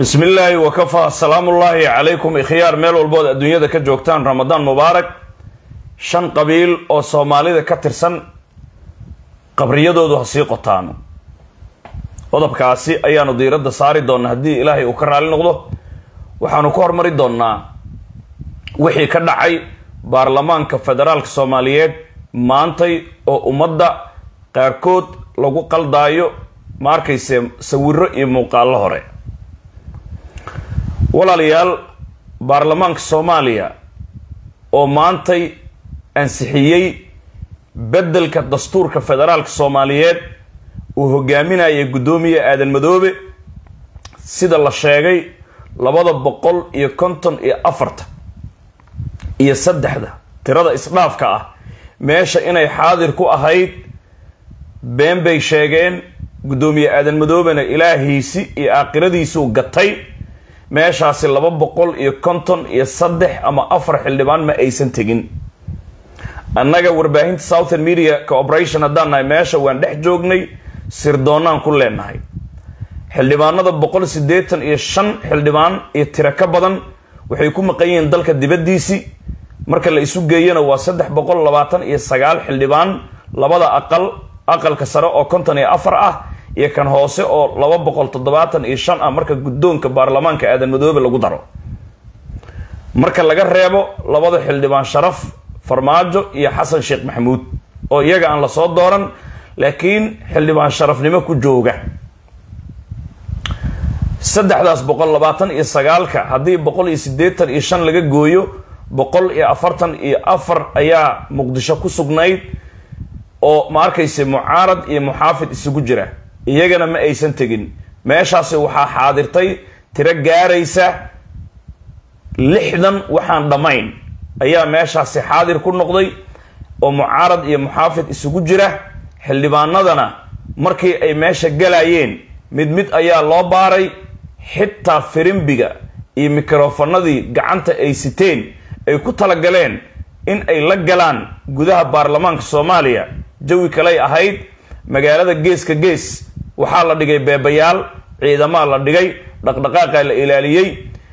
bismi illaahi wakafaa salaamullaahi calaykum ikhyaar meel walbood adduunyada ka joogtaan ramadaan mubaarak shan qabiil oo soomaalida ka tirsan qabriyadoodu ha sii qotaano qodobkaasi ayaanu diiradda saari doonnaa haddii ilaahay uu ka raali noqdo waxaanu ka hormari doonnaa wixii ka dhacay baarlamaanka federaalka soomaaliyeed maantay oo ummadda qaarkood lagu qaldaayo ma arkayse sawiro iyo muuqaallo hore walaalayaal baarlamaanka soomaaliya oo maantay ansixiyey beddelka dastuurka federaalka soomaaliyeed uu hogaaminayay guddoomiye aadan madoobe sida la sheegay labada boqol iyo konton iyo afarta iyo saddexda tirada isdhaafka ah meesha inay xaadir ku ahayd been bay sheegeen guddoomiye aadan madoobena ilaahiisi iyo aakhiradiisuu gatay meeshaasi laba boqol iyo konton iyo saddex ama afar xildhibaan ma aysan tegin annaga warbaahinta southern media cooperation haddaan nahay meesha waan dhex joognay sirdoonnaan ku leenahay xildhibaanada boqol siddeetan iyo shan xildhibaan iyo tiro ka badan waxay ku maqan yihiin dalka dibaddiisii marka la isu geeyana waa saddex boqol labaatan iyo sagaal xildhibaan labada aqal aqalka sare oo konton iyo afar ah iyo kan hoose oo laba boqol toddobaatan iyo shan ah marka guddoonka baarlamaanka aadan madoobe lagu daro marka laga reebo labada xildhibaan sharaf farmaajo iyo xasan sheekh maxamuud oo iyaga aan lasoo dooran laakiin xildhibaan sharafnimo ku jooga saddexdaas boqol labaatan iyo sagaalka haddii boqol iyo siddeetan iyo shan laga gooyo boqol iyo afartan iyo afar ayaa muqdisho ku sugnayd oo ma arkayse mucaarad iyo muxaafid isugu jira iyagana ma aysan tegin meeshaasi waxaa xaadirtay tiro gaaraysa lixdan waxaan dhammayn ayaa meeshaasi xaadir ku noqday oo mucaarad iyo muxaafid isugu jira xildhibaanadana markii ay meesha galayeen mid mid ayaa loo baaray xitaa firimbiga iyo mikrofanadii gacanta ay siteen ay ku talagaleen in ay la galaan gudaha baarlamaanka soomaaliya jawi kaley ahayd magaalada geeska gees waxaa la dhigay beebayaal ciidamaa la dhigay dhaqdhaqaaqa la ilaaliyey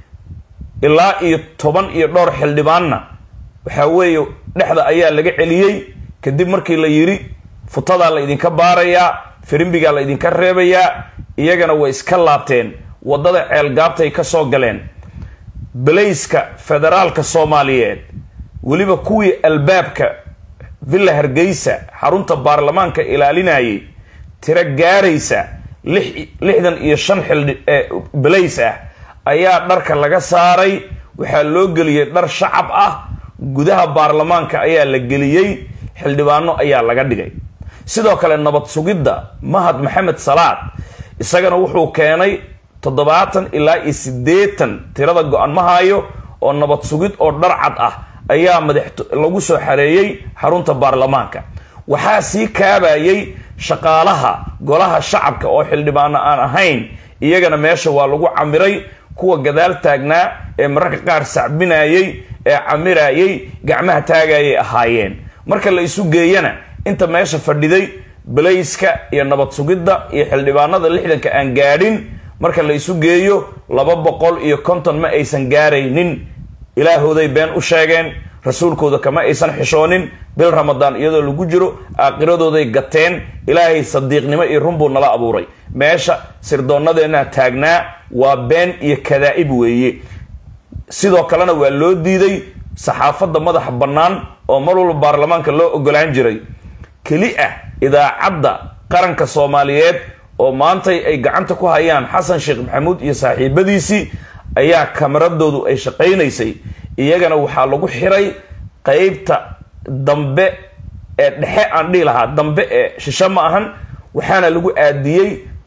ilaa iyo toban iyo dhowr xildhibaanna waxaa weeye dhexda ayaa laga celiyey kadib markii la yidhi futadaa la idinka baarayaa firimbigaa la idinka reebayaa iyagana way iska laabteen waddada ceelgaabtay ka soo galeen balayska federaalka soomaaliyeed weliba kuwii albaabka villa hargeysa xarunta baarlamaanka ilaalinayay tiro gaaraysa lixdan iyo shan xildhi balays ah ayaa dharka laga saaray waxaa loo geliyey dhar shacab ah gudaha baarlamaanka ayaa la geliyey xildhibaano ayaa laga dhigay sidoo kale nabad sugidda mahad maxamed salaad isagana wuxuu keenay toddobaatan ilaa iyo siddeetan tirada go-an ma hayo oo nabad sugid oo dhar cad ah ayaa madax lagu soo xareeyey xarunta baarlamaanka waxaa sii kaabayay shaqaalaha golaha shacabka oo xildhibaano aan ahayn iyagana meesha waa lagu camiray kuwa gadaal taagnaa ee mararka qaar sacbinayey ee camirayey gacmaha taagayay ahaayeen marka la isu geeyana inta meesha fadhiday balayska iyo nabad sugidda iyo xildhibaanada lixdanka aan gaadhin marka la isu geeyo laba boqol iyo konton ma aysan gaaraynin ilaahooday been u sheegeen rasuulkooda kama aysan xishoonin bil ramadaan iyadoo lagu jiro aakiradooday gateen ilaahay sadiiqnimo iyo runbuu nala abuuray meesha sirdoonnadeenna taagnaa waa been iyo kadaa'ib weeye sidoo kalena waa loo diiday saxaafadda madaxa bannaan oo mar walba baarlamaanka loo ogolaan jiray keli ah idaacadda qaranka soomaaliyeed oo maantay ay gacanta ku hayaan xasan sheekh maxamuud iyo saaxiibadiisii ayaa kamaradoodu ay shaqaynaysay iyagana waxaa lagu xiray qeybta dambe ee dhexe aan dhihi lahaa dambe ee shisho ma ahan waxaana lagu aadiyey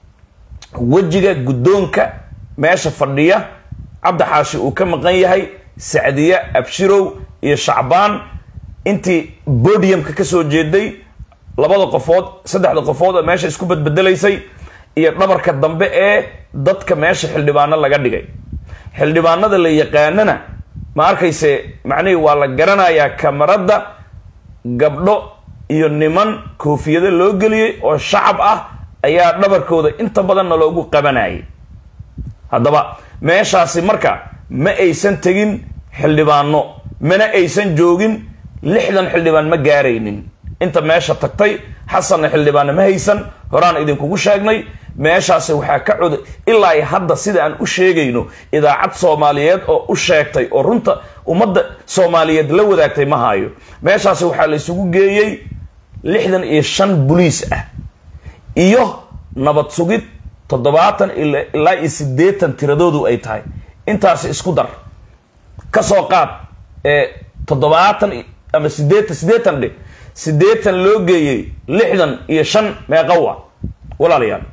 wejiga guddoonka meesha fadhiya cabdi xaashi uu ka maqan yahay sacdiye abshirow iyo shacbaan intii bodiumka kasoo jeeday labada qofood saddexda qofood oo meesha isku badbedelaysay iyo dhabarka dambe ee dadka meesha xildhibaano laga dhigay xildhibaanada la yaqaanana ma arkayse macnihii waa la garanayaa kamaradda gabdho iyo niman koofiyado loo geliyey oo shacab ah ayaa dhabarkooda inta badanna loogu qabanayay haddaba meeshaasi marka ma aysan tegin xildhibaano mana aysan joogin lixdan xildhibaan ma gaaraynin inta meesha tagtay xasanna xildhibaanna ma haysan horaan idinkugu sheegnay meeshaasi waxaa ka cod ilaa hadda sida aan u sheegayno idaacad soomaaliyeed oo u sheegtay oo runta ummadda soomaaliyeed la wadaagtay ma hayo meeshaasi waxaa la isugu geeyey lixdan iyo shan boliis ah iyo nabad sugid toddobaatan ilaa iyo siddeetan tiradoodu ay tahay intaasi isku dar ka soo qaad ee toddobaatan ama sideetan siddeetan dhe siddeetan loo geeyey lixdan iyo shan meeqawa walaalayaal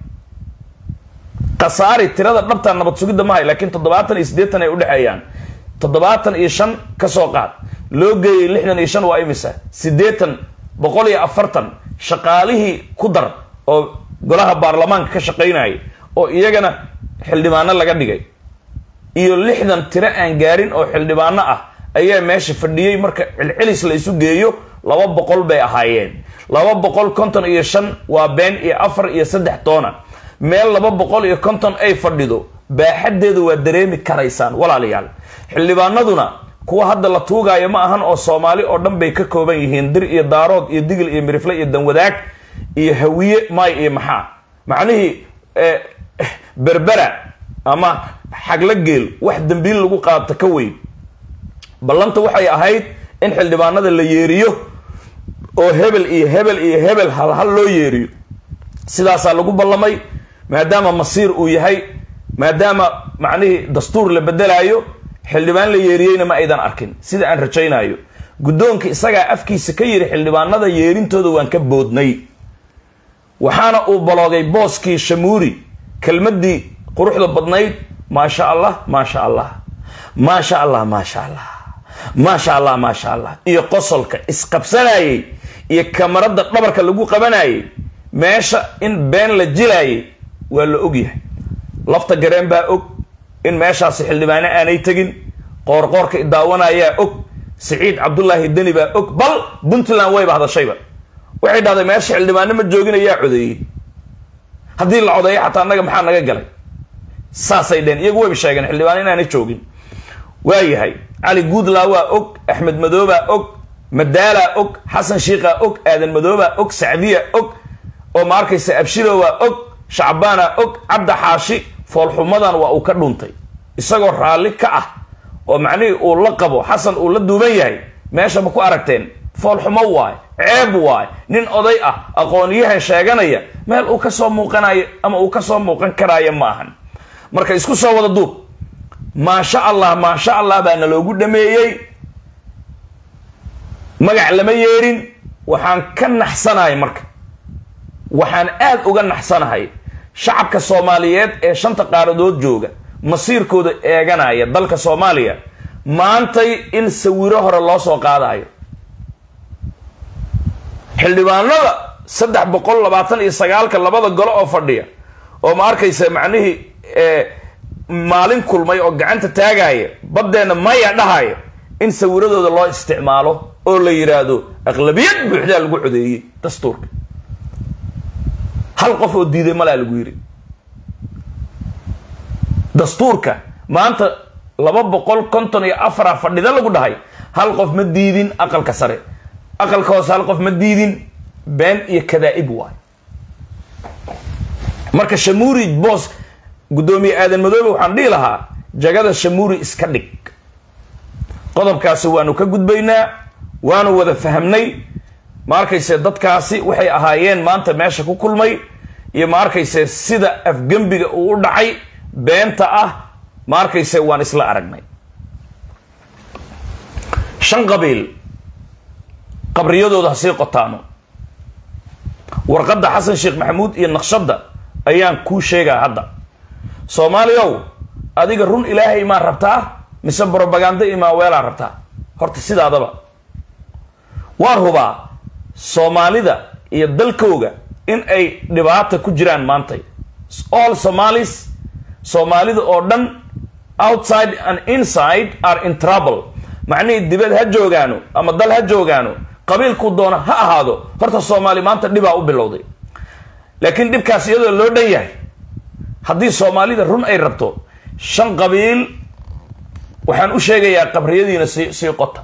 khasaari tirada dhabta nabad sugidda mahay laakiin toddobaatan iyo siddeetan ay udhexeeyaan toddobaatan iyo shan ka soo qaad loo geeyey lixdan iyo shan waa imisa siddeetan boqol iyo afartan shaqaalihii ku dar oo golaha baarlamaanka ka shaqaynayay oo iyagana xildhibaano laga dhigay iyo lixdan tiro aan gaarin oo xildhibaano ah ayaa meesha fadhiyey marka celcelis la isu geeyo laba boqol bay ahaayeen laba boqol konton iyo shan waa been iyo afar iyo saddex toona meel laba boqol iyo konton ay fadhido baaxaddeedu waa dareemi karaysaan walaalayaal xildhibaanaduna kuwa hadda la tuugaayo ma ahan oo soomaali oo dhan bay ka kooban yihiin dir iyo daarood iyo digil iyo mirifle iyo danwadaag iyo hawiye maay iyo maxaa macnihii berbera ama xagla geel wax dembiil lagu qaabta ka weyn ballanta waxay ahayd in xildhibaanada la yeeriyo oo hebel iyo hebel iyo hebel halhal loo yeeriyo sidaasaa lagu ballamay maadaama masiir uu yahay maadaama macnihii dastuur la bedelaayo xildhibaan la yeeriyeyna ma aydan arkin sida aan rajaynayo guddoonka isagaa afkiisa ka yidhi xildhibaanada yeerintooda waan ka boodnay waxaana uu baloogay booskii shamuuri kelmaddii quruxda badnayd maasha allah maasha allah maasha allah maasha allah maasha allah maasha allah iyo qosolka isqabsanayey iyo kamarada dhabarka lagu qabanayay meesha in been la jilaayay waa la ogyahay lafta gareen baa og in meeshaasi xildhibaano aanay tegin qoorqoorka daawanayaa og siciid cabdullaahi deni baa og bal puntland wayba hadashayba waxay dhahday meesha xildhibaano ma joogin ayaa codeeyey haddii la codeeyo xataa annaga maxaa naga galay saasay dheen iyagu wayba sheegeen xildhibaano inaanay joogin waayahay cali guudlaa waa og axmed madoobaa og madaalaa og xasan shiikhaa og aadan madoobaa og sacdiya og oo ma arkaysa abshirowaa og shacbaana og cabda xaashi foolxumadan waa uu ka dhuntay isagoo raalli ka ah oo macnihii uu la qabo xasan uu la duuban yahay meesha ma ku aragteen foolxumo waay ceeb waay nin oday ah aqoonyahan sheeganaya meel uu ka soo muuqanayo ama uu ka soo muuqan karaayo ma ahan marka isku soo wada duub maasha allah maasha allah baa naloogu dhameeyey magac lama yeerin waxaan ka naxsanahay marka waxaan aada uga naxsanahay shacabka soomaaliyeed ee shanta qaaradood jooga masiirkooda eeganaya dalka soomaaliya maantay in sawiro hore loo soo qaadayo xildhibaanada saddex boqol labaatan iyo sagaalka labada golo oo fadhiya oo ma arkaysa macnihii maalin kulmay oo gacanta taagaya baddeenna maya dhahaya in sawiradooda loo isticmaalo oo la yidhaahdo aqlabiyad buuxdaa lagu codeeyey dastuurka hal qof oo diiday malaa lagu yidhi dastuurka maanta laba boqol konton iyo afara fadhida lagu dhahay hal qof ma diidin aqalka sare aqalka hoose hal qof ma diidin been iyo kadaa-ib waay marka shamuuri boos guddoomiye aadan madoobe waxaan dhihi lahaa jagada shamuuri iska dhig qodobkaasi waanu ka gudbaynaa waanu wada fahamnay ma arkayse dadkaasi waxay ahaayeen maanta meesha ku kulmay iyo ma arkayse sida afgembiga uu u dhacay beenta ah ma arkayse waan isla aragnay shan qabiil qabriyadooda ha sii qotaano warqadda xasan sheekh maxamuud iyo naqshadda ayaan kuu sheegaa hadda soomaaliyow adiga run ilaahay maa rabtaa mise brobaganda imaa weelaa rabtaa horta sidaadaba waan hubaa soomaalida iyo dalkooga in ay dhibaata ku jiraan maantay all somalis soomaalida oo dhan outside and inside are in trouble macnihii dibad ha joogaano ama dal ha joogaano qabiilku doona ha ahaado horta soomaali maanta dhibaa u bilowday laakiin dhibkaas iyadoo loo dhan yahay haddii soomaalida run ay rabto shan qabiil waxaan u sheegayaa qabriyadiina sii sii qota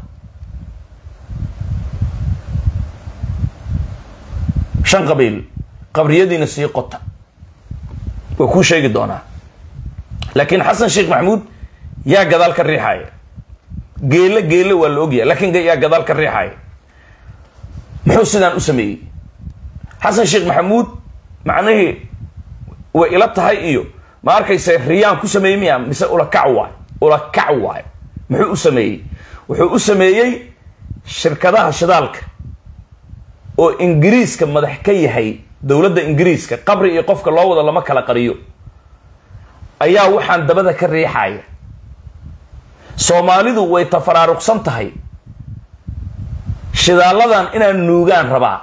shan qabiil qabriyadiina sii qota waa kuu sheegi doonaa laakiin xasan sheekh maxamuud yaa gadaal ka riixaya geelle geelle waa la ogyahay laakiin yaa gadaal ka riixaya muxuu sidaan u sameeyey xasan sheekh maxamuud macnihii way ila tahay iyo ma arkayse riyaan ku sameeyey miya mise ulakac waay ulakac waay muxuu u sameeyey wuxuu u sameeyey shirkadaha shidaalka oo ingiriiska madax ka yahay dowladda ingiriiska qabri iyo qofka loo wado lama kala qariyo ayaa waxaan dabada ka riixaya soomaalidu way tafaraaruqsan tahay shidaaladan inaan nuugaan rabaa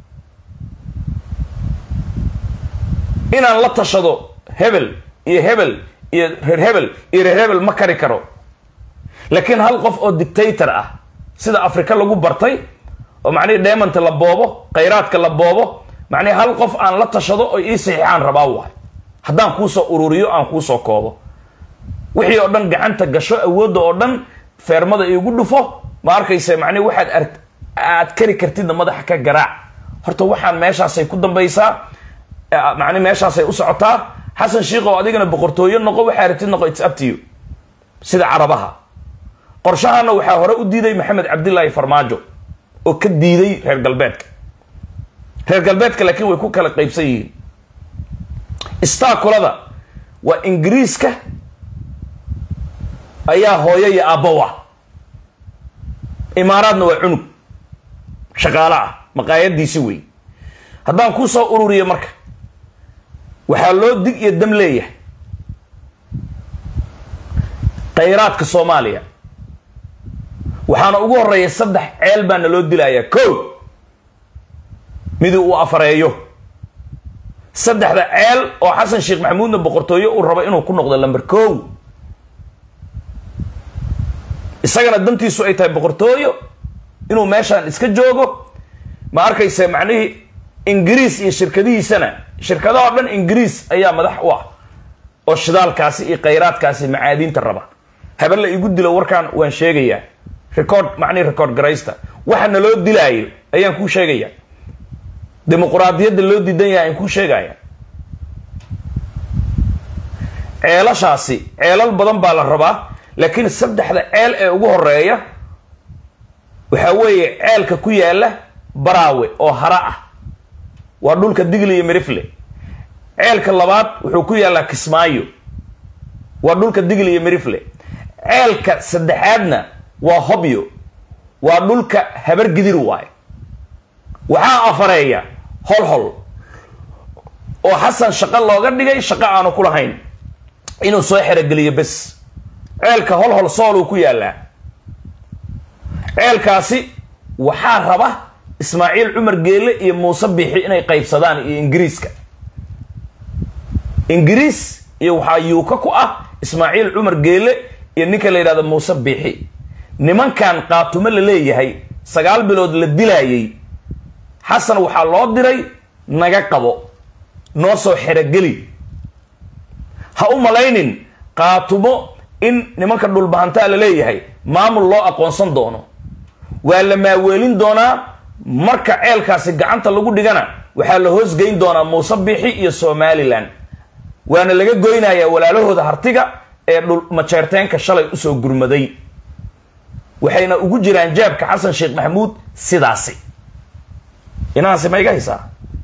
inaan la tashado hebel iyo hebel iyo reer hebel iyo reer hebel ma kari karo laakiin hal qof oo dictator ah sida afrika lagu bartay oo macnihii deemanta la boobo khayraadka la boobo macnihi hal qof aan la tashado oo ii saxiixaan rabaa waay haddaan kuusoo ururiyo aan kuusoo koobo wixii oo dhan gacanta gasho awoodda oo dhan feermada iigu dhufo ma arkayse macnihi waxaad ar aad kari kartidna madaxa ka garaac horta waxaan meeshaasay ku dambaysaa macni meeshaasay u socotaa xasan sheikh oo adigana boqortooyo noqo waxaa ratid noqo its up to you sida carabaha qorshahana waxaa hore u diiday maxamed cabdilaahi farmaajo oo ka diiday reer galbeedka reer galbeedka laakiin way ku kala qaybsan yihiin staakulada waa ingiriiska ayaa hooyo iyo aabbow ah imaaraadna waa cunug shaqaale ah maqaayadiisi wey haddaan kuu soo ururiyo marka waxaa loo dig iyo dam leeyahay khayraadka soomaaliya waxaana ugu horeeya saddex ceel baana loo dilayaa ko midii uu afareeyo saddexda ceel oo xasan sheekh maxamuudna boqortooyo uu rabo inuu ku noqdo lamber ko isagana dantiisu ay tahay boqortooyo inuu meeshaan iska joogo ma arkayse macnihii ingiriis iyo shirkadihiisana shirkadahoo dhan ingiriis ayaa madax u ah oo shidaalkaasi iyo khayraadkaasi macaadiinta raba haben la igu dilo warkaan waan sheegayaa record macnihi record garaysta waxa na loo dilaayo ayaan kuu sheegaya dimuquraadiyadda loo diidan yahay aan kuu sheegaya ceelashaasi ceelal badan baa la rabaa laakiin saddexda ceel ee ugu horeeya waxaa weeye ceelka ku yaala baraawe oo hara ah waa dhulka digli iyo mirifle ceelka labaad wuxuu ku yaallaa kismaayo waa dhulka digli iyo mirifle ceelka saddexaadna waa hobyo waa dhulka habar gidir waayo waxaa afareeya hol hol oo xasan shaqo looga dhigay shaqo aanu ku lahayn inuu soo xerogeliyo bes ceelka hol hol sooluu ku yaallaa ceelkaasi waxaa raba ismaaciil cumar geelle iyo muuse biixi inay qaybsadaan iyo ingiriiska ingiriis iyo waxaa yuuka ku ah ismaaciil cumar geelle iyo ninka la yidhahdo muuse biixi nimankan qaatumo la leeyahay sagaal bilood la dilaayay xasan waxaa loo diray naga qabo noo soo xerogeli ha u malaynin qaatumo in nimanka dhulbahantaa la leeyahay maamul loo aqoonsan doono waa la maaweelin doonaa marka ceelkaasi gacanta lagu dhigana waxaa la hoosgeyn doonaa muuse biixi iyo somalilan waana laga goynayaa walaalahooda hartiga ee dhul majeerteenka shalay usoo gurmaday waxayna ugu jiraan jaabka xasan sheekh maxamuud sidaasi inahaasi ma iga haysaa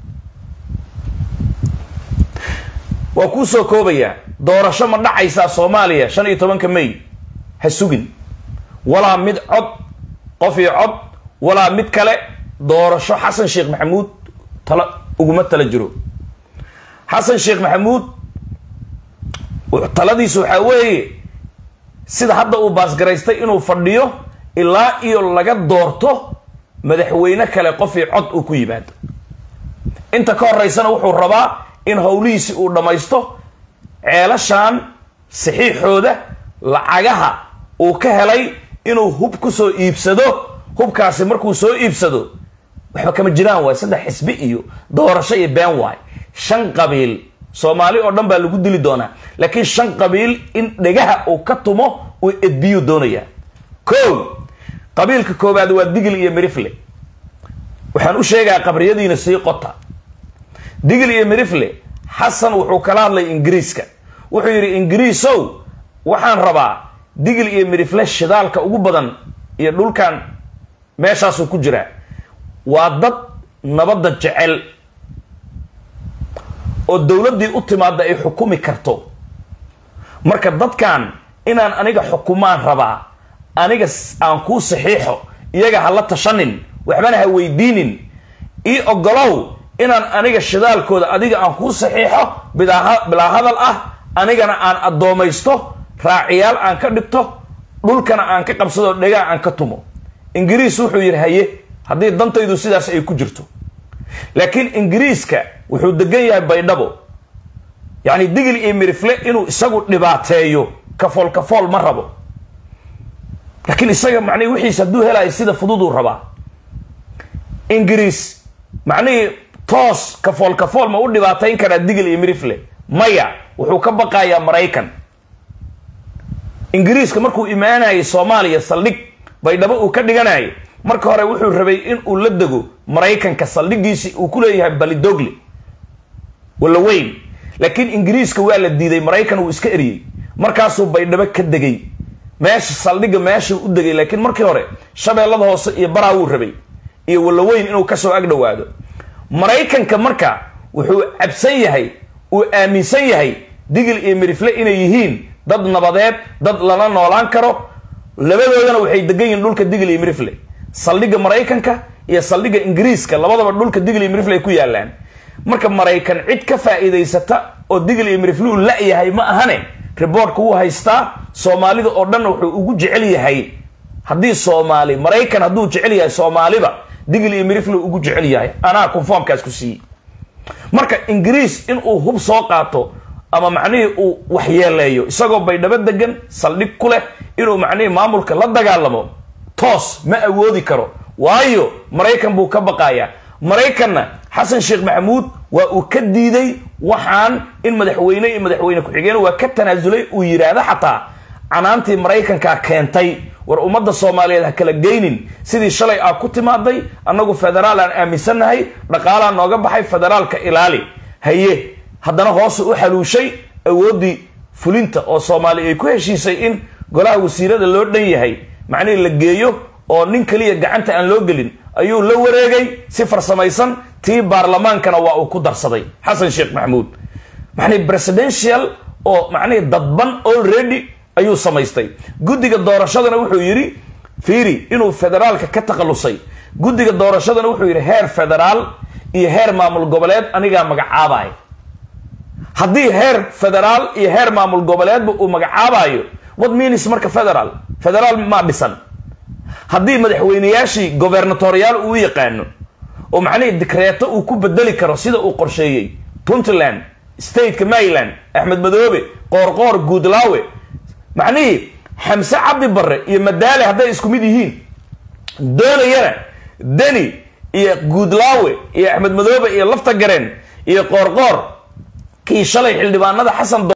waa kuu soo koobayaa doorasho ma dhacaysaa soomaaliya shan iyo tobanka may ha sugin walaa mid cod qof iyo cod walaa mid kale doorasho xasan sheekh maxamuud tala uguma tala jiro xasan sheekh maxamuud taladiisu waxaa weeye sida hadda uu baasgaraystay inuu fadhiyo ilaa iyo laga doorto madaxweyne kale qof iyo cod uu ku yimaado inta ka horeysana wuxuu rabaa in howlihiisi uu dhammaysto ceelashan saxiixooda lacagaha uu ka helay inuu hub ku soo iibsado hubkaasi markuu soo iibsado waxba kama jiraan waay saddex xisbi iyo doorasho iyo been waay shan qabiil soomaali oo dhan baa lagu dili doonaa laakiin shan qabiil in dhegaha uu ka tumo uu edbiyuu doonayaa ko qabiilka koowaad waa digil iyo mirifle waxaan u sheegaa qabriyadiina sii qota digil iyo mirifle xasan wuxuu kala hadlay ingiriiska wuxuu yidhi ingiriisow waxaan rabaa digil iyo mirifle shidaalka ugu badan iyo dhulkan meeshaasuu ku jiraa waa dad nabadda jecel oo dowladdii u timaada ay xukumi karto marka dadkan inaan aniga xukumaan rabaa aniga aan kuu saxiixo iyaga ha la tashanin waxbana ha weydiinin ii ogolow inaan aniga shidaalkooda adiga aan kuu saxiixo bilaa hadal ah anigana aan addoomaysto raaciyaal aan ka dhigto dhulkana aan ka qabsado dhegaa aan ka tumo ingiriis wuxuu yidhi haye haddii dantaydu sidaas ay ku jirto laakiin ingiriiska wuxuu degan yahay baydhabo yacni digil iyo mirifle inuu isagu dhibaateeyo kafool kafool ma rabo laakiin isaga macnihi wixiis hadduu helayo sida fududuu rabaa ingiriis macnihii toos kafool kafool ma u dhibaatayn karaa digil iyo mirifle maya wuxuu ka baqayaa maraykan ingiriiska markuu imaanayay soomaaliya saldhig baydhabo uu ka dhiganayay marka hore wuxuu rabay in uu la dego maraykanka saldhigiisi uu ku leeyahay balidogle walla weyn laakiin ingiriiska waa la diiday maraykan uu iska eriyey markaasuu baydhabo ka degay meesha saldhigga meeshuu u degay laakiin markii hore shabeellada hoose iyo baraa wuu rabay iyo wallaweyn inuu kasoo ag dhowaado maraykanka marka wuxuu cabsan yahay uu aaminsan yahay digil iyo mirifle inay yihiin dad nabadeed dad lala noolaan karo labadoodana waxay degan yihiin dhulka digil iyo mirifle saldhigga maraykanka iyo saldhigga ingiriiska labadaba dhulka digil iyo mirifle ay ku yaalaan marka maraykan cid ka faa'iidaysata oo digil iyo mirifle uu la-yahay ma ahane riboortka wuu haystaa soomaalida oo dhan wuxuu ugu jecel yahay haddii soomaali maraykan hadduu jecel yahay soomaaliba digil iyo mirifle ugu jecel yahay anaa conformkaas ku siiyey marka ingiriis inuu hub soo qaato ama macnihii uu waxyeeleeyo isagoo baydhabo degan saldhig ku leh inuu macnihii maamulka la dagaalamo toos ma awoodi karo waayo maraykan buu ka baqayaa maraykanna xasan sheekh maxamuud waa uu ka diiday waxaan in madaxweyne iyo madaxweyne ku-xigeen waa ka tanaasulay uu yidhaahdo xataa canaantii maraykankaa keentay war ummadda soomaaliyeed ha kala geynin sidii shalay aa ku timaaday annagu federaal aan aaminsannahay dhaqaalaa nooga baxay federaalka ilaali haye haddana hoose u xaluushay awooddii fulinta oo soomaali ay ku heshiisay in golaha wasiirada loo dhan yahay macnihii la geeyo oo nin keliya gacanta aan loo gelin ayuu la wareegay si farsamaysan tii baarlamaankana waa uu ku darsaday xasan sheekh maxamuud macnihi presidential oo macnihii dadban already ayuu samaystay guddiga doorashadana wuxuu yidhi fiiri inuu federaalka ka takhalusay guddiga doorashadana wuxuu yidhi heer federaal iyo heer maamul goboleed anigaa magacaabaya haddii heer federaal iyo heer maamul goboleedba uu magacaabayo what means marka federaal federaal maa dhisan haddii madaxweyneyaashii gobernatoriyaal uu yaqaano oo macnihii dikreeto uu ku bedeli karo sida uu qorsheeyey puntland stateka maryland axmed madoobe qoorqoor guudlaawe macnihii xamse cabdi barre iyo madaale hadday isku mid yihiin doonayana deni iyo guudlaawe iyo axmed madoobe iyo lafta gareen iyo qoorqoor kii shalay xildhibaanada xasan